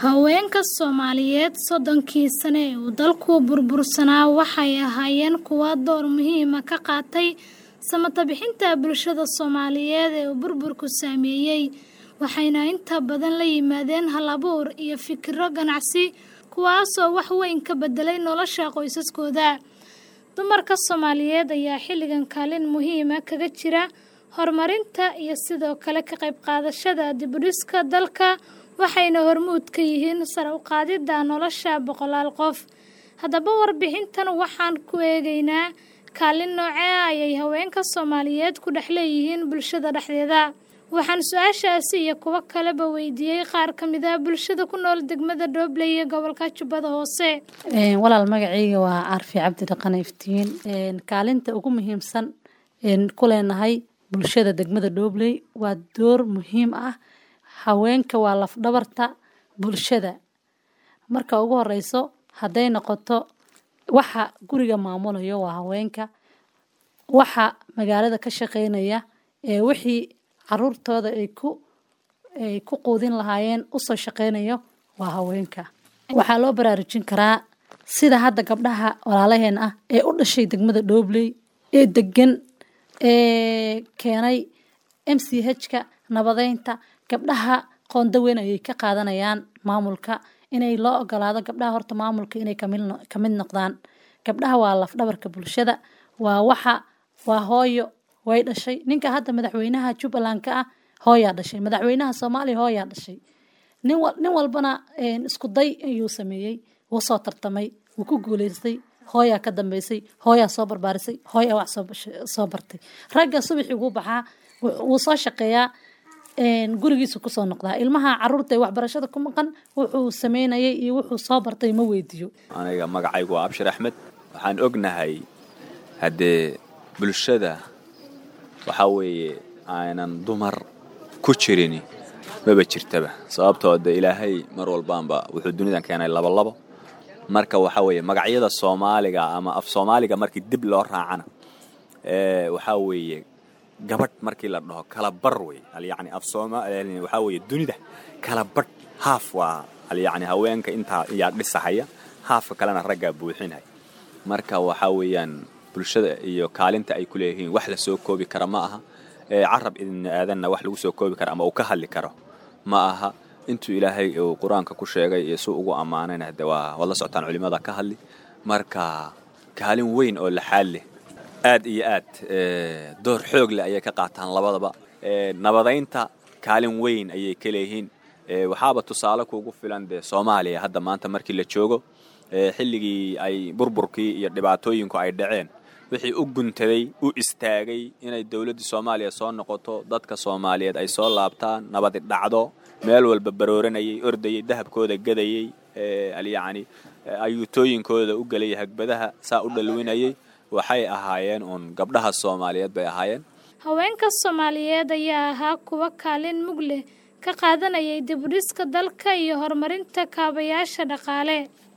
Haweenka Soomaaliyeed soddonkii sano ee uu dalku burbursanaa waxay ahaayeen kuwo door muhiim ah ka qaatay samata bixinta bulshada Soomaaliyeed ee uu burburku saameeyay, waxayna inta badan la yimaadeen hal-abuur iyo fikirro ganacsi kuwaasoo wax weyn ka beddelay nolosha qoysaskooda. Dumarka Soomaaliyeed ayaa xilligan kaalin muhiim ah kaga jira horumarinta iyo sidoo kale ka qayb qaadashada dib u dhiska dalka, waxayna hormuud ka yihiin sare u qaadidda nolosha boqolaal qof. Haddaba warbixintan waxaan ku eegaynaa kaalin noocee ah ayay haweenka Soomaaliyeed ku dhex leeyihiin bulshada dhexdeeda. Waxaan su'aashaasi iyo kuwo kaleba weydiiyey qaar ka mid ah bulshada ku nool degmada Doobley ee gobolka Jubbada Hoose. walaal magacayga waa Arfi Cabdi Dhaqan Iftiin kaalinta ugu muhiimsan een ku leenahay bulshada degmada Doobley waa door muhiim ah haweenka waa laf dhabarta bulshada marka ugu horeyso hadday noqoto waxa guriga maamulayo waa haweenka waxa magaalada ka shaqeynaya ee wixii caruurtooda ay ku ay ku quudin lahaayeen usoo shaqeynayo waa haweenka waxaa loo baraarujin karaa sida hadda gabdhaha walaalaheen ah ee u dhashay degmada Doobley ee degan ee keenay MCH-ka nabadeynta gabdhaha qoonda weyn ayay ka qaadanayaan maamulka inay loo ogolaado gabdhaha horta maamulka inay kamid kamid noqdaan gabdhaha waa laf dhabarka bulshada waa waxa waa hooyo way dhashay ninka hadda madaxweynaha Jubbaland ka ah hooyaa dhashay madaxweynaha Soomaaliya hooyaa dhashay nin wal nin walbana isku day ayuu sameeyey wuu soo tartamay wuu ku guuleystay hooyaa ka dambeysay hooyaa soo barbaarisay hooyaa wax soo soo bartay ragga subaxii ugu baxaa wuu soo shaqeeyaa gurigiisa kusoo noqdaa ilmaha caruurta ee waxbarashada ku maqan wuxuu sameynayay iyo wuxuu soo bartay ma weydiiyo aniga magacaygu waa abshir axmed waxaan ognahay haddee bulshada waxaa weeye aanan dumar ku jirin maba jirtaba sababtoo de ilaahay mar walbaanba wuxuu dunidan keenay labolabo marka waxaa weeye magacyada soomaaliga ama af soomaaliga markii dib loo raacana waxaa weeye gabadh markii la dhaho kala bar wey alyacni af sooma waxaa weeye dunida kala badh haaf waa alyacni haweenka intaa iyaa dhisahaya haafka kalena raggaa buuxinaya marka waxaa weeyaan bulshada iyo kaalinta ay ku leeyihiin wax la soo koobi kara ma aha carab idin aadanna wax lagu soo koobi kara ama uu ka hadli karo ma aha intuu ilaahay uu qur-aanka ku sheegay iyo suu ugu ammaanayna hade waa waad la socotaan culimada ka hadli marka kaalin weyn oo laxaal leh aad iyo aad door xoog leh ayay ka qaataan labadaba nabadaynta kaalin weyn ayay ka leeyihiin waxaaba tusaale kuugu filan dee soomaaliya hadda maanta markii la joogo xilligii ay burburkii iyo dhibaatooyinku ay dhaceen wixii u guntaday u istaagay inay dowladdii soomaaliya soo noqoto dadka soomaaliyeed ay soo laabtaan nabadi dhacdo meel walba barooranayay ordayay dahabkooda gadayey alyacni ayuutooyinkooda u gelayay hagbadaha saa u dhalwinayay waxay ahaayeen uun gabdhaha soomaaliyeed bay ahaayeen haweenka Soomaaliyeed ayaa ahaa kuwa kaalin mug leh ka qaadanayay dib u dhiska dalka iyo horumarinta kaabayaasha dhaqaale